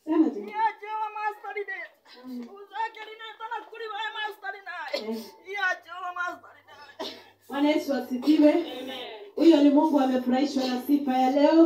Sema tu. iya Jehova master lineta uzake lineta na kulivae master linaye iya Jehova master linaye Bwana Yesu asifiwe. Huyo ni Mungu amefurahishwa na sifa ya leo,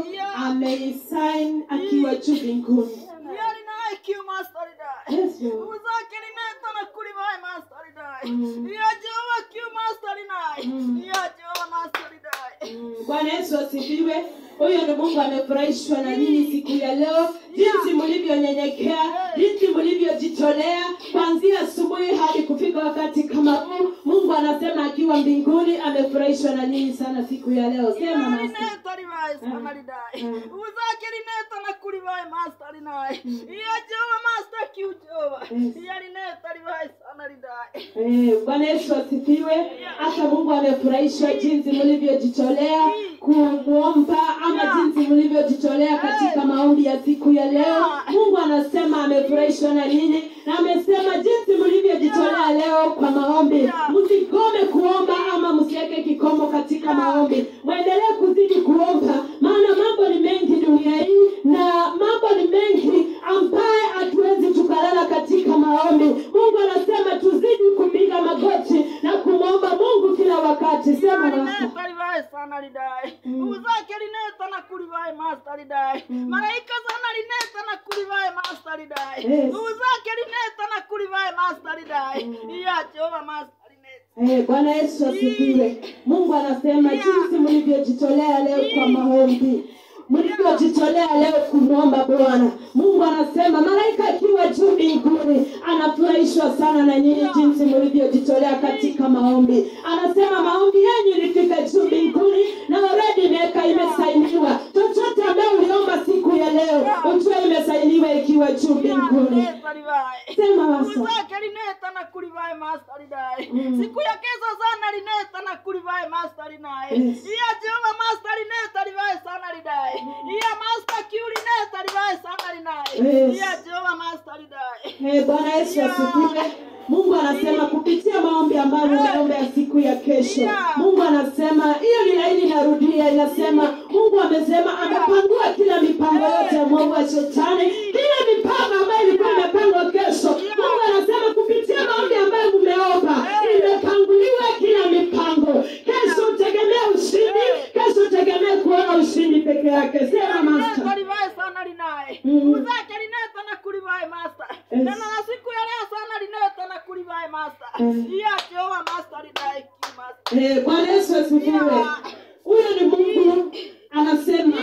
ameisign akiwa juu mbinguni. iya linaye kiu master linaye Yes, Lord. uzake lineta na kulivae master linaye Mm. iya Jehova kiu master linaye Mm. iya Jehova master linaye Mm, Bwana Yesu asifiwe. Huyo ni Mungu amefurahishwa na nyinyi siku ya leo, jinsi mlivyonyenyekea, jinsi mlivyojitolea kuanzia asubuhi hadi kufika wakati kama huu. Mungu anasema akiwa mbinguni amefurahishwa na nyinyi sana siku ya leo. Sema iya master. lineta livae sana linaye Mm. uzake lineta na kulivae master linaye iya Jehova master kiu Jehova Yes. iya lineta livae sana linaye Eh, Bwana Yesu asifiwe. Hata Mungu amefurahishwa jinsi mlivyojitolea kumwomba ama jinsi mlivyojitolea katika maombi ya siku ya leo. Mungu anasema amefurahishwa na nyinyi na amesema jinsi mlivyojitolea leo kwa maombi, msigome kuomba ama msiweke kikomo katika maombi, mwendelee kuzidi kuomba, maana mambo ni mengi dunia hii na mambo ni mengi ambaye hatuwezi tukalala katika maombi. Mungu anasema tuzidi kupiga magoti na kumwomba Mungu kila wakati. Sema Bwana. lineta livae sana lidae uzake lineta na kulivae master lidae malaika sana lineta na kulivae master lidae Yes. uzake lineta na kulivae master lidae iya Jehova master lineta Eh, Bwana Yesu asifiwe. Mungu anasema jinsi mlivyojitolea leo kwa maombi, mlivyojitolea leo kumwomba Bwana. Mungu anasema malaika akiwa juu mbinguni anafurahishwa sana na nyinyi jinsi mlivyojitolea katika maombi. Anasema maombi yenu ilifika juu mbinguni na already imeweka imesainiwa. Chochote ambayo uliomba siku ya leo ujue imesainiwa ikiwa juu mbinguni. lineta livae Sema wasa. uzake lineta na kulivae master lidae Mm. siku ya kesho sana lineta na kulivae master linaye Yes. iya Jehova master lineta livae sana lidae iya master kiu lineta livae sana linaye Yes. iya Jehova master lidae Hey, Bwana Yesu asifiwe. Mungu anasema kupitia maombi ambayo umeomba ya siku ya kesho, Yeah. Mungu anasema hiyo ni laini, inarudia inasema, Mungu amesema amepangua kila mipango yote ya mwovu wa shetani, kila mipango ambayo ilikuwa imepangwa kesho. Mungu anasema kupitia maombi ambayo mumeomba imepanguliwa kila mipango. Kesho utegemee ushindi, kesho utegemee kuona ushindi peke yake. Sema master. Lineta livae sana linaye Mm. uzake lineta na kulivae master Yes. neno la siku ya leo sana lineta na kulivae master Mm. iya Jehova master lidae kiu master Eh, Bwana Yesu asifiwe. Huyo ni Mungu anasema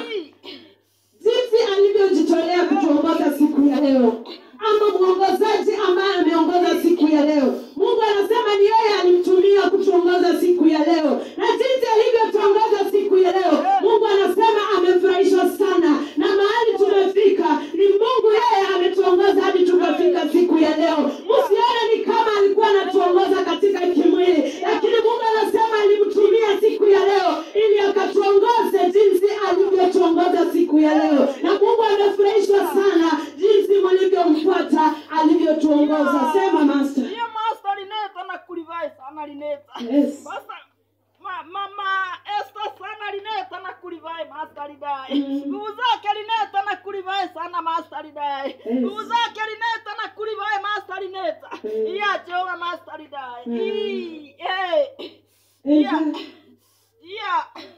jinsi alivyojitolea kutuongoza siku ya leo, ama mwongozaji ambaye ameongoza siku ya leo. Mungu anasema ni yeye alimtumia kutuongoza siku ya leo, na jinsi alivyotuongoza siku ya leo, Mungu anasema amefurahishwa sana na mahali tumefika. Ni Mungu yeye ametuongoza hadi tukafika siku ya leo. Msione ni kama alikuwa anatuongoza katika kimwili, lakini Mungu anasema alimtumia siku ya leo ili akatuongoze jinsi alivyotuongoza siku ya leo, na Mungu amefurahishwa sana jinsi mlivyomfuata alivyotuongoza. Sema master. iya master lineta na kulivae sana lineta Yes. Sasa ma, mama Esther sana lineta na kulivae master lidae Mm. nguvu zake lineta na kulivae sana master lidae Yes. nguvu zake lineta na kulivae master lineta Mm. iya Jehova master lidae Mm. Ii, eh, iya Amen. iya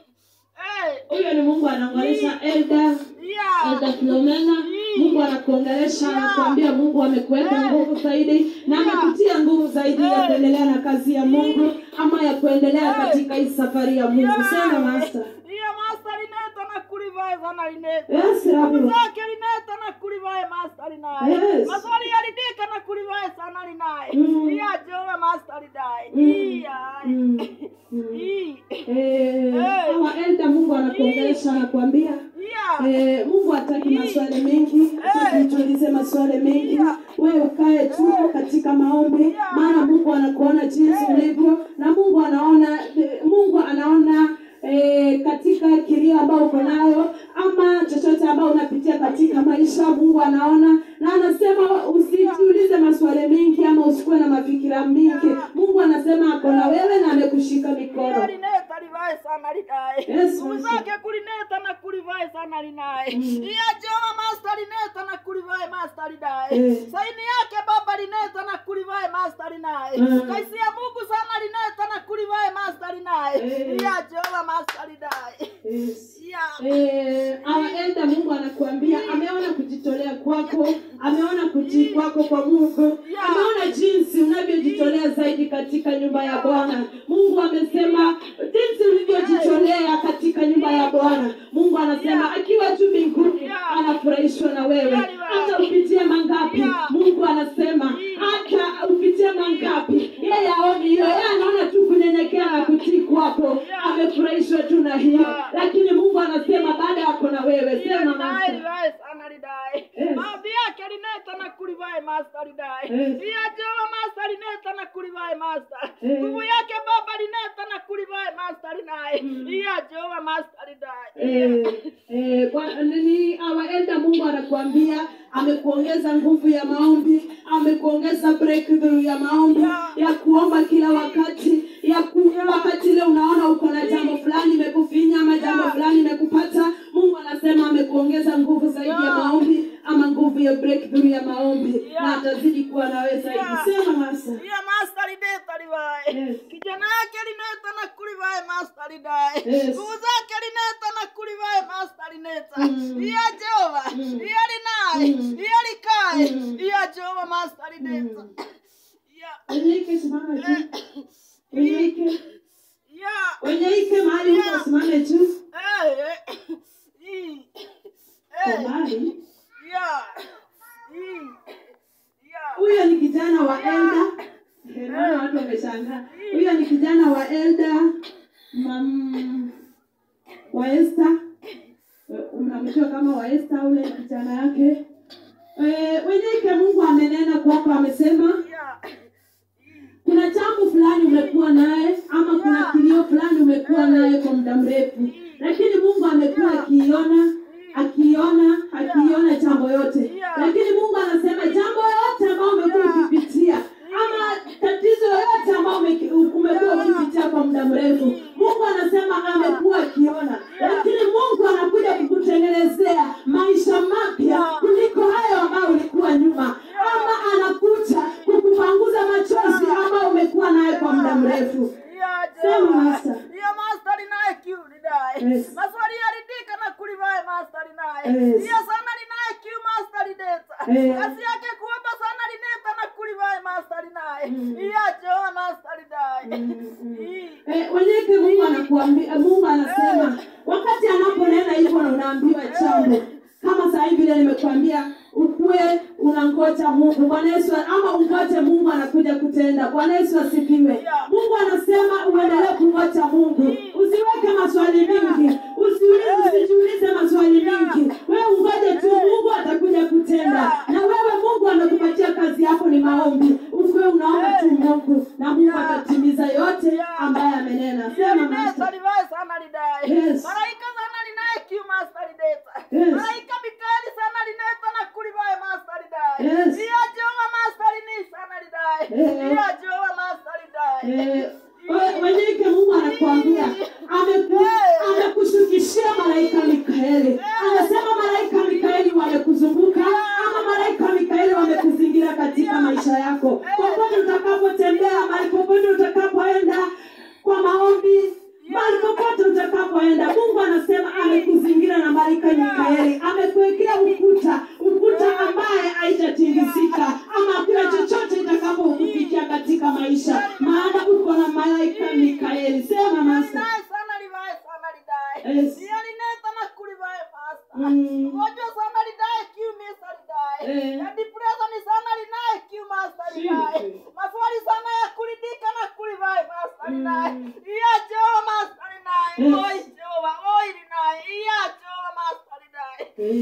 eh, Huyo ni Mungu anaongelesha Elda iya Elda Filomena. Mungu anakuongelesha, anakuambia Mungu amekuweka nguvu zaidi na amekutia nguvu zaidi ya kuendelea na kazi ya Mungu ama ya kuendelea katika hii safari ya Mungu. Sema master. iya master lineta na kulivae sana lineta Yes, nguvu Rabi. zake lineta na kulivae master linaye Yes. maswali yalidika na kulivae sana linaye Mm. iya Jehova master linaye Mm. iya Mm. Mm. Ii. Eh, hawa Elda Mungu anakuongelesha, anakuambia iya Eh, Mungu hataki maswali mengi, hataki tuulize maswali mengi. Wewe ukae tu katika maombi, maana Mungu anakuona jinsi ulivyo, na Mungu anaona eh, Mungu anaona eh, katika kilio ambao uko nayo ama chochote ambao unapitia katika maisha, Mungu anaona na anasema usijiulize maswali mengi ama usikuwe na mafikira mingi. Mungu anasema ako na wewe na amekushika iya mikono. lineta livae sana linaye Yes, nguvu Master. zake kulineta na kulivae sana linaye Mm. iya Jehova master lineta na kulivae master lidae Eh. saini yake baba lineta na kulivae master linaye Mm. kaisi ya mungu sana lineta na kulivae master linaye Eh. ya jehova master lidae Yes. ya Eh, our elder Mungu anakuambia ameona kujitolea kwako, ameona kutii kwako kwa Mungu, Yeah. ameona jinsi unavyojitolea zaidi katika nyumba ya Bwana. Mungu amesema jinsi ulivyojitolea katika nyumba ya Bwana. Mungu anasema Yeah. akiwa tu mbinguni Yeah. anafurahishwa na wewe, Yeah. hata upitie mangapi. Yeah. Mungu anasema hata upitie mangapi, yeye aoni hiyo, yeye anaona tu kunyenyekea na kutii kwako, Yeah. amefurahishwa tu na hiyo Yeah. lakini mungu anasema baada yako na wewe Iya sema lidae master. lidae sana lidae Yes. maombi yake lineta na kulivae master lidae Yes. iya jehova master lineta na kulivae master Yes. nguvu yake baba lineta na kulivae master linaye iya jehova master lidae Eh, eh, kwa- nini awaenda mungu anakuambia amekuongeza nguvu ya maombi amekuongeza breakthrough ya maombi Yeah. ya kuomba kila wakati ya ku, wakati ile unaona uko na jambo fulani imekufinya ama jambo Yeah. fulani imekupata mungu anasema amekuongeza nguvu zaidi ya Yeah. maombi ama nguvu ya breakthrough ya maombi Yeah. na atazidi kuwa nawe zaidi Yeah. sema masa iya master lideta livae Yes. kijana yake lineta na kulivae master lidae Yes. nguvu zake lineta na kulivae master lineta Mm. iya jehova Mm. iya linaye Mm. iya likae Mm. iya jehova master lineta Mm. iya Wenyeike simama tu. Wenyeike. iya Wenyeike mahali huko Yeah. simame tu. Eh, eh. Ii. Kwa Eh, mahali. yeah. Ii. Yeah. Huyo ni kijana wa Elda. Eh, Naona watu wameshangaa. Huyo ni kijana wa Elda. Mam wa Esther. Eh, Unamjua kama wa Esther ule kijana yake. Eh, Wenyeike Mungu amenena kwako amesema Yeah. kuna jambo fulani umekuwa naye ama kuna Yeah. kilio fulani umekuwa naye kwa muda mrefu lakini mungu amekuwa akiiona akiiona akiiona jambo yote Yeah. lakini mungu anasema jambo yote ambayo umekuwa Yeah. ukipitia ama tatizo yote ambayo ume- umekuwa Yeah. ukipitia kwa muda mrefu mungu anasema amekuwa akiona lakini mungu anakuja kukutengenezea maisha mapya Yeah. kuliko hayo ambayo ulikuwa nyuma ama anakuja kukupanguza machozi ambayo umekuwa naye kwa muda mrefu Yeah, Sema, Jehova. Master. Yeah, Master linaye kiu lidae. Yes. Maswali yaridika na kulivae Master linaye. Yes. Yeah, sana linaye kiu Master lideta. Yes. Kazi yake kuomba sana lineta na kulivae Master linaye. Mm. Yeah, Jehova Master lidae. Mm, mm. Ii. Eh, wenyeke mungu anakuambia mungu anasema wakati anaponena hivyo na unaambiwa jambo kama saa hii vile nimekuambia ukuwe unangoja mungu bwana yesu ama ungoje mungu anakuja kutenda bwana yesu asifiwe Yeah. mungu anasema uendelee kungoja mungu usiweke maswali mingi usiulize usijiulize maswali mingi wewe ungoje tu mungu atakuja kutenda na wewe mungu amekupatia kazi yako ni maombi ukuwe unaomba tu mungu na mungu atatimiza yote ambaye amenena sema Lineta master. livae sana lidae. Yes. Malaika sana linaye kiu Master lideta. Yes. Malaika Mikaeli sana lineta na kulivae Master lidae. Yes. Yeah, Jehova Master lini sana lidae. Eh. Yeah, Jehova Master lidae. Eh, we- wenyeke mungu anakuambia ameku- amekushukishia malaika mikaeli anasema malaika mikaeli wamekuzunguka ama malaika mikaeli wamekuzingira katika maisha yako popote utakapotembea mahali popote utakapoenda kwa maombi mahali popote utakapoenda mungu anasema amekuzingira na malaika mikaeli amekuwekea ukuta ukuta ambaye haitatingizika ama hakuna chochote itakapokufikia katika maisha maana uko na malaika mikaeli sema masa Lidae sana livae sana lidae. Yes. Yeah, lineta na kulivae Master. Mm. Mgonjwa sana lidae kiu Mr. lidae. Eh. Na depression sana linaye kiu Master lidae. Jesus. Maswali sana ya kuridhika na kulivae Master lidae. Mm. Yeah, Jehova Master lidae. Yes. Oi Jehova, oi lidae. Yeah, Jehova Master lidae.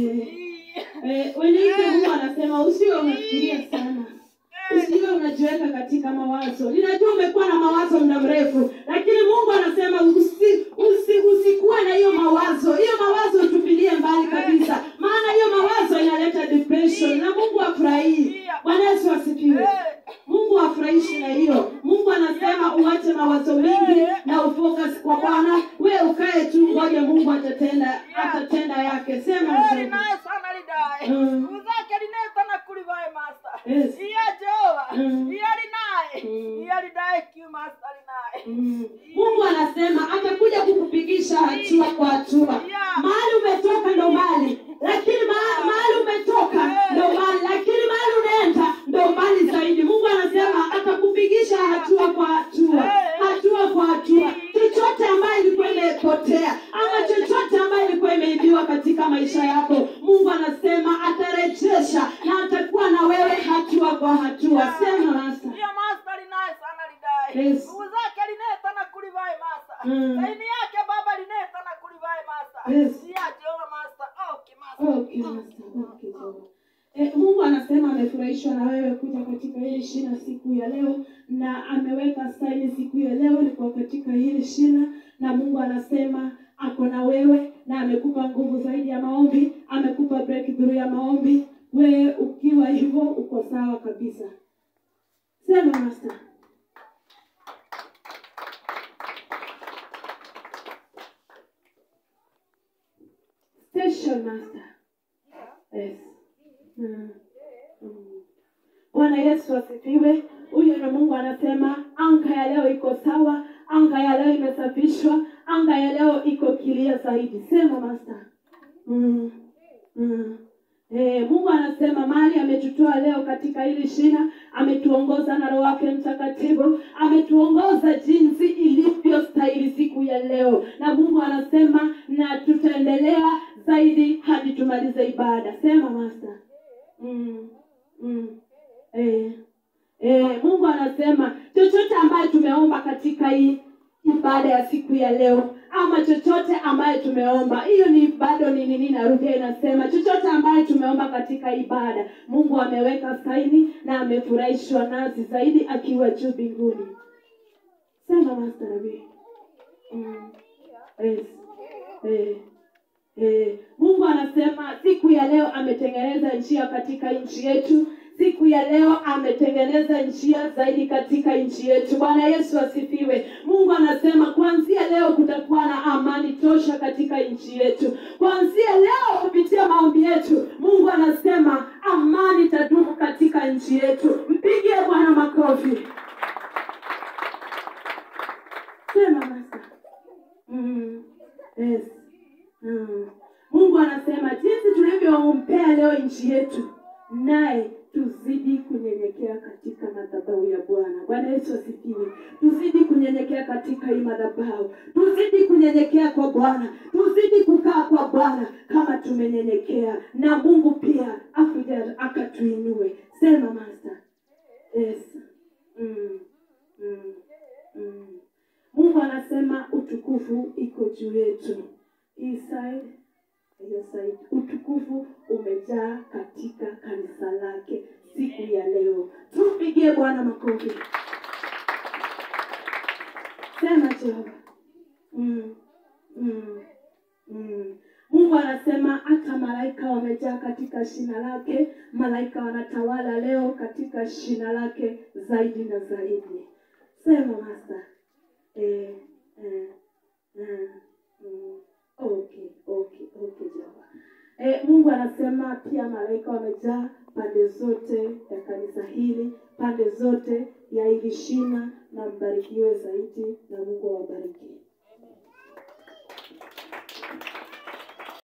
Eh, eh, wenyeke mungu anasema usiwe unafikiria sana usiwe unajiweka katika mawazo ninajua umekuwa na mawazo muda mrefu lakini mungu anasema usi, usi, usikuwe na hiyo mawazo hiyo mawazo tupilie mbali kabisa maana hiyo mawazo inaleta depression na mungu afurahii bwana yesu asifiwe Eh. mungu afurahishi na hiyo mungu anasema uache mawazo mingi na ufocus kwa bwana we ukae tu ngoje mungu atatenda atatenda yake sema Eh, mzee. linaye sana lidae. Mm. uzake lineta na kulivae master Yes. iya jehova Mm. iya linaye Mm. iya lidaye kiu master linaye Mm. mungu anasema atakuja kukupigisha hatua kwa hatua Yeah. mahali umetoka ndo mbali lakini ma- mahali umetoka ndo mbali lakini mahali unaenda ndo mbali zaidi mungu anasema atakupigisha hatua kwa hatua hatua kwa hatua chochote ambayo ilikuwa imepotea ama chochote ambayo ilikuwa imeibiwa katika maisha yako mungu anasema atarejesha na atakuwa na wewe hatua kwa hatua sema nasa iya master linaye sana lidaye Yes. nguvu zake lineta na kulivae master Mm. saini yake baba lineta na kulivae master Yes. iya jehova master okay master Okay, Master. Okay, sawa. Eh, mungu anasema amefurahishwa na wewe kuja katika hili shina siku ya leo na ameweka saini siku ya leo liko katika hili shina na mungu anasema ako na wewe na amekupa nguvu zaidi ya maombi amekupa breakthrough ya maombi wewe ukiwa hivyo uko sawa kabisa sema master station master Yes. Mm. Mm. bwana yesu asifiwe huyo ni mungu anasema anga ya leo iko sawa anga ya leo imesafishwa anga ya leo iko kilia zaidi sema master mm. Mm. Eh, mungu anasema mali ametutoa leo katika hili shina ametuongoza na roho wake mtakatifu ametuongoza jinsi ilivyostahili siku ya leo na mungu anasema na tutaendelea zaidi hadi tumalize ibada sema master mm. Mm. Eh. Eh, mungu anasema chochote ambaye tumeomba katika hii ibada ya siku ya leo ama chochote ambaye tumeomba hiyo ni bado ni nini narudia inasema chochote ambaye tumeomba katika ibada mungu ameweka saini na amefurahishwa nasi zaidi akiwa juu mbinguni sema master Nabii. mm. yes. eh. Eh, mungu anasema siku ya leo ametengeneza njia katika nchi yetu siku ya leo ametengeneza njia zaidi katika nchi yetu bwana yesu asifiwe mungu anasema kuanzia leo kutakuwa na amani tosha katika nchi yetu kuanzia leo kupitia maombi yetu mungu anasema amani itadumu katika nchi yetu mpigie bwana makofi sema masa mm. yes. mm. mungu anasema jinsi tulivyompea leo nchi yetu naye tuzidi kunyenyekea katika madhabahu ya bwana bwana yesu asifiwe tuzidi kunyenyekea katika hii madhabahu tuzidi kunyenyekea kwa bwana tuzidi kukaa kwa bwana kama tumenyenyekea na mungu pia akuja akatuinue sema master yes. mm. Mm. Mm. mungu anasema utukufu iko juu yetu hii side hiyo side utukufu umejaa katika kanisa lake siku ya leo tumpigie bwana makofi sema jehova mm. mm. mm. mungu anasema hata malaika wamejaa katika shina lake malaika wanatawala leo katika shina lake zaidi na zaidi sema masa eh, eh, eh, mm. okay okay okay jehova eh, mungu anasema pia malaika wamejaa pande zote ya kanisa hili pande zote ya hili shina na mbarikiwe zaidi na mungu awabariki